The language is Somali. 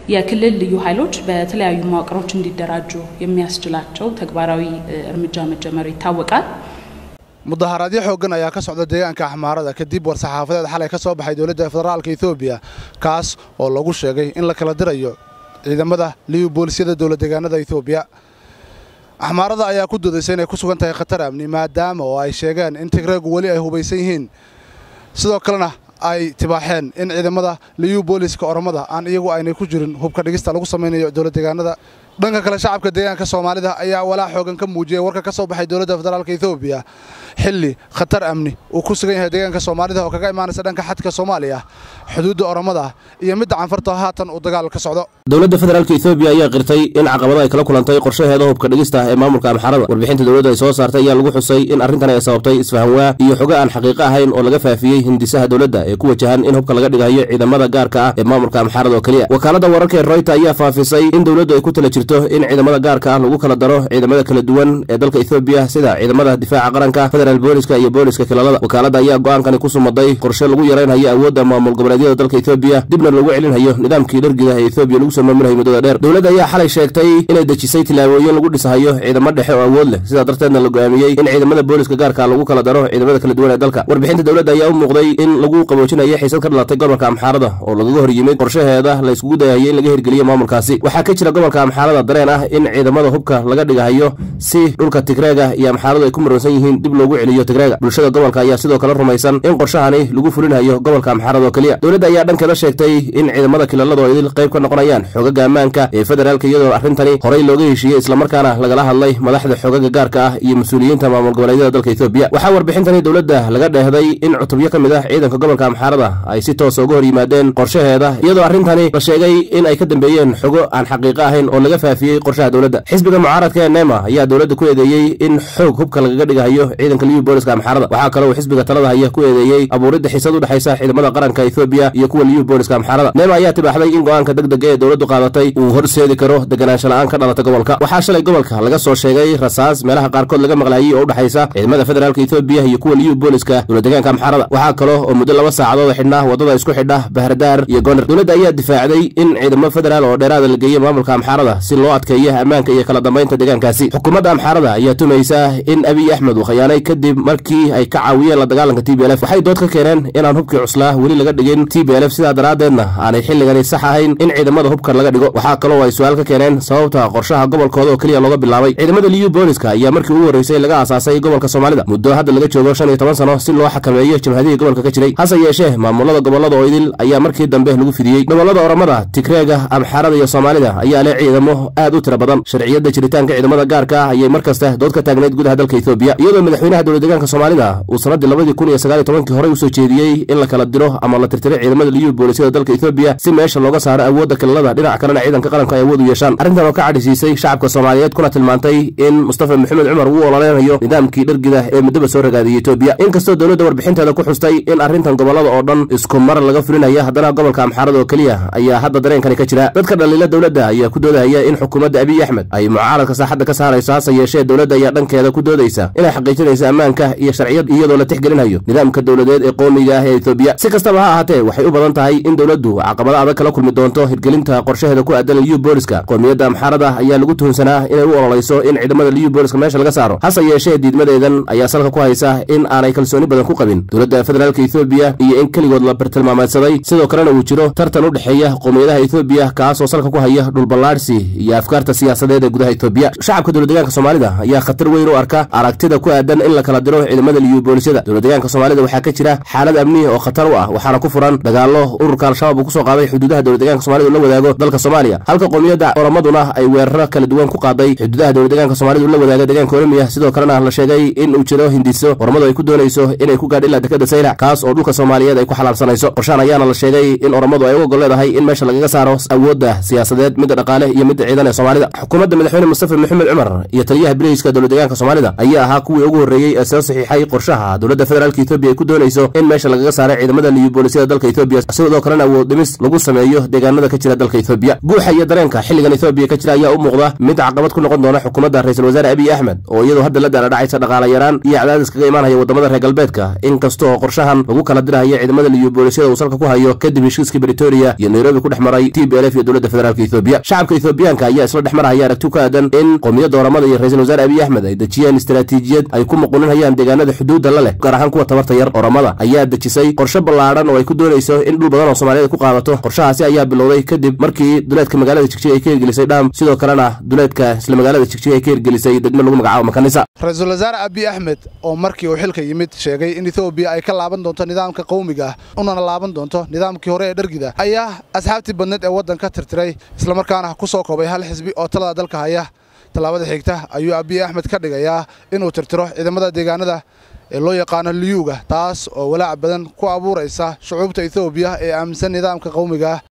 የክልል ልዩ ኃይሎች በተለያዩ መዋቅሮች እንዲደራጁ የሚያስችላቸው ተግባራዊ እርምጃ መጀመሩ ይታወቃል። mudaharaadyo xooggan ayaa ka socda deegaanka axmaarada kadib war-saxaafadeed xalay ka soo baxay dowladda federaalka etoobiya kaas oo lagu sheegay in la kala dirayo ciidamada liyu boolisyada dowlad deegaanada etoobiya axmaarada ayaa ku doodaysay inay ku sugan tahay khatar amni maadaama oo ay sheegeen in tigreegu weli ay hubaysan yihiin sidoo kalena ay tibaaxeen in ciidamada liyu booliska oromada aan iyagu aynay ku jirin hubka dhigista lagu samaynayo dowlad deegaanada dhanka kale shacabka deegaanka soomaalida ayaa walaa xoogan ka muujiyey warka ka soo baxay dowladda federaalka etoobiya xilli khatar amni uu ku sugan yahay deegaanka soomaalida oo kaga imaanaysa dhanka xadka soomaaliya xuduudda oromada iyo midda canfarta haatan uu dagaal ka socdo dowladda federaalka etoobiya ayaa qirtay in caqabado ay kala kulantay qorshaheeda hubka dhigista ee maamulka amxarada warbixinta dowladda ay soo saartay ayaa lagu xusay in arrintan ay sababtay isfahanwaa iyo xogo aan xaqiiqo ahayn oo laga faafiyey hindisaha dowladda ee ku wajahan in hubka laga dhigayo ciidamada gaarka ah ee maamulka amxarada oo keliya wakaaladda wararka ee royter ayaa faafisay in dowladdu ay ku tala jirto in ciidamada gaarka ah lagu kala daro ciidamada kala duwan ee dalka etoobiya sida ciidamada difaaca qaranka federaal booliska iyo booliska kilalada wakaaladda ayaa go'aankani ku sumaday qorshe lagu yaraynhayo awoodda maamul goboleedyada dalka etoobiya dibna lagu celinhayo nidaamkii dhargida ee etoobiya lagu soo maamulhayo muddada dheer dowladda ayaa xalay sheegtay inay dejisay tillaabooyin lagu dhisahayo ciidamo dhexe oo awood leh sidaa darteedna la go'aamiyey in ciidamada booliska gaarka lagu kala daro ciidamada kala duwan ee dalka warbixinta dowladda ayaa u muuqday in lagu qaboojinayo xiisad ka dhalatay gobolka amxaarada oo lagaga hor yimid qorshaheeda la iskugu dayahayo in laga hirgeliyo maamulkaasi waxaa ka jira gobolka amxaarada dareen ah in ciidamada hubka laga dhigahayo si dhulka tigreega iyo amxaaradu ay ku muransan yihiin dib loogu celiyo tigreega bulshada gobolka ayaa sidoo kale rumaysan in qorshahani lagu fulinayo gobolka amxaarada oo keliya dowladda ayaa dhankeeda sheegtay in ciidamada kilalada oo idil qayb ka noqonayaan xoogaga ammaanka ee federaalka iyadoo arrintani horey looga heshiiyey islamarkaana lagala hadlay madaxda xoogaga gaarka ah iyo mas-uuliyiinta maamul goboleedyada dalka etoobiya waxaa warbixintani dowladda laga dheehday in cutubyo ka mid ah ciidanka gobolka amxaarada ay si toosa uga hor yimaadeen qorshaheeda iyadoo arrintani la sheegay in ay ka dambeeyeen xogo aan xaqiiqo ahayn oo laga faafiyey qorshaha dowladda xisbiga mucaaradka ee nema ayaa dowladda ku eedeeyey in xoog hubka lagaga dhigahayo ciidanka liyu booliska amxaarada waxaa kaloo uu xisbiga talada haya ku eedeeyey abuuridda xiisad u dhexaysa ciidamada qaranka etoobiya iyo kuwa liyu booliska amxaarada nema ayaa tibaaxday in go'aanka degdega ee dowladdu qaadatay uu horseedi karo deganaansho la'aan ka dhalata gobolka waxaa shalay gobolka laga soo sheegay rasaas meelaha qaarkood laga maqlaayey oo u dhexaysa ciidamada federaalka etoobiya iyo kuwa liyu booliska dowladdegaanka amxaarada waxaa kaloo oo muddo laba saacadood xidhnaa waddada isku xidha bahrdaar iyo goner dowladda ayaa difaacday in ciidamo federaal oo dheeraada la geeyo maamulka amxaarada si loo adkeeyo ammaanka iyo kala dambaynta deegaankaasi xukuumadda amxaarada ayaa tumaysa in abiy axmed uu khayaanay kadib markii ay ka caawiyeen la dagaalanka t b lf waxay dood ka keeneen inaan hubkii cuslaa weli laga dhigin t b lf sidaa daraaddeedna aanay xilligani sax ahayn in ciidamada hubka laga dhigo waxaa kaloo ay su-aal ka keeneen sababta qorshaha gobolkooda oo keliya looga bilaabay ciidamada liyu booliska ayaa markii ugu horreysay laga aasaasay gobolka soomaalida muddo hadda laga joogo shan iyo toban sano si loo xakameeyo jabhadihii gobolka ka jiray hase yeeshee maamulada gobollada oo idil ayaa markii dambe lagu fidiyey gobollada oromada tigreega amxaarada iyo soomaalida ayaa leh ciidamo aad u tira badan sharciyadda jiritaanka ciidamada gaarka ah ayay mar kasta dood ka taagnayd gudaha dalka etoobiya iyadoo madaxweynaha dowladdegaanka soomaalida uu sannaddii labadii kun iyo sagaal iyo tobankii horey usoo jeediyey in la kala diro ama la tirtiro ciidamada liyu boolisyada dalka etoobiya si meesha looga saaro awoodda kilalada dhinac kalena ciidanka qaranka ay awood u yeeshaan arrintan oo ka cadhisiisay shacabka soomaaliyeed kuna tilmaantay in mustafa maxamed cumar uu ololeynayo nidaamkii dhargida ee muddaba soo ragaadiyey etoobiya inkastoo dowladda warbixinteeda ku xustay in arrintan gobollada oo dhan isku mar laga fulinaya haddana gobolka amxaarada oo keliya ayaa hadda dareenkani ka jira dadka dhaliila dowladda ayaa ku doodahaya in xukuumadda abiy axmed ay mucaaradka saaxadda ka saarayso hase yeeshee dowladda ayaa dhankeeda ku doodaysa inay xaqiijinayso ammaanka iyo sharciyad iyadoo la tixgelinayo nidaamka dowladeed ee qoomiga ah ee etoobiya si kastaba ha ahaatee waxay u badan tahay in dowladdu caqabado adag kala kulmi doonto hirgelinta qorshaheeda ku aadan liyu booliska qoomiyadda amxaarada ayaa lagu tuhunsanaa inay u ololayso in ciidamada liyu booliska meesha laga saaro hase yeeshee diidmadeedan ayaa salka ku haysa in aanay kalsooni badan ku qabin dowladda federaalka etoobiya iyo in keligood la bartilmaameedsaday sidoo kalena uu jiro tartan u dhexeeya qoomiyadaha etoobiya kaasoo salka ku haya dhulballaadhsi iyo afkaarta siyaasadeed ee gudaha etoobiya shacabka dowladdegaanka soomaalida ayaa khatar weyn u arka aragtida ku aadan in la kala diro ciidamada liyu boolisyada dowladdegaanka soomaalida waxaa ka jira xaalad amni oo khatar u ah waxaana ku furan dagaallo ururka al-shabaab uu kusoo qaaday xuduudaha dowladdegaanka soomaalida uu la wadaago dalka soomaaliya halka qoomiyadda oromaduna ay weeraro kala duwan ku qaaday xuduudaha dowladdegaanka soomaalida uu la wadaago deegaanka oromiya sidoo kalena la sheegay in uu jiro hindiso oromadu ay ku doonayso inay ku gaadh ilaa dekada saylac kaas oo dhulka soomaaliyeed ay ku xalaabsanayso qorshaan ayaana la sheegay in oromadu ay u ogol leedahay in meesha lagaga saaro awoodda siyaasadeed midda dhaqaale iyo midda awoodda ciidan ee soomaalida xukuumadda madaxweyne mustafa maxamed cumar iyo taliyaha bileyska dowlad deegaanka soomaalida ayaa ahaa kuwii ugu horreeyey ee soo saxiixay qorshaha dowladda federaalka etoobiya ay ku doonayso in meesha lagaga saaray ciidamada liyu boolisiyada dalka etoobiya sidoo kalena awood dhimis lagu sameeyo deegaanada ka jira dalka etoobiya guuxa iyo dareenka xilligan etoobiya ka jira ayaa u muuqda mid caqabad ku noqon doona xukuumadda ra-iisul wasaare abiy axmed oo iyadoo hadda la daaladhacaysa dhaqaala yaraan iyo cadaadis kaga imaanaya wadamada reer galbeedka inkasta oo qorshahan lagu kala dirahaya ciidamada liyu boolisiyada uu salka ku hayo kadib heshiiskii britoria iyo nairobi ku dhex maray t b l f iyo dowladda federaalka etoobiya shacabka etoobiyaanka ayaa isla dhex marahaya aragti ku aadan in qowmiyadda oramada iyo ra-iisul wasaare abiy axmed ay dejiyeen istaraatiijiyad ay ku muquninhayaan deegaanada xuduudda la leh gaar ahaan kuwa tabarta yar oramada ayaa dejisay qorshe ballaadhan oo ay ku doonayso in dhul badan oo soomaaliyada ku qaadato qorshahaasi ayaa bilowday kadib markii duleedka magaalada jigjiga ay ka hirgelisay dham sidoo kalena duleedka isla magaalada jigjiga ay ka hirgelisay degmo lagu magacaabo makanisa ra-iisul wasaare abiy axmed oo markii uu xilka yimid sheegay in etoobiya ay ka laaban doonto nidaamka qowmiga ah unana laaban doonto nidaamkii hore ee dhargida ayaa asxaabtii badneed ee waddanka tirtiray islamarkaana ku soo koobay hal xisbi oo talada dalka haya tallaabada xigta ayuu abiy axmed ka dhigayaa inuu tirtiro ciidamada deegaanada ee loo yaqaano liyuuga taas oo walaac badan ku abuuraysa shucuubta etoobiya ee aaminsan nidaamka qowmiga ah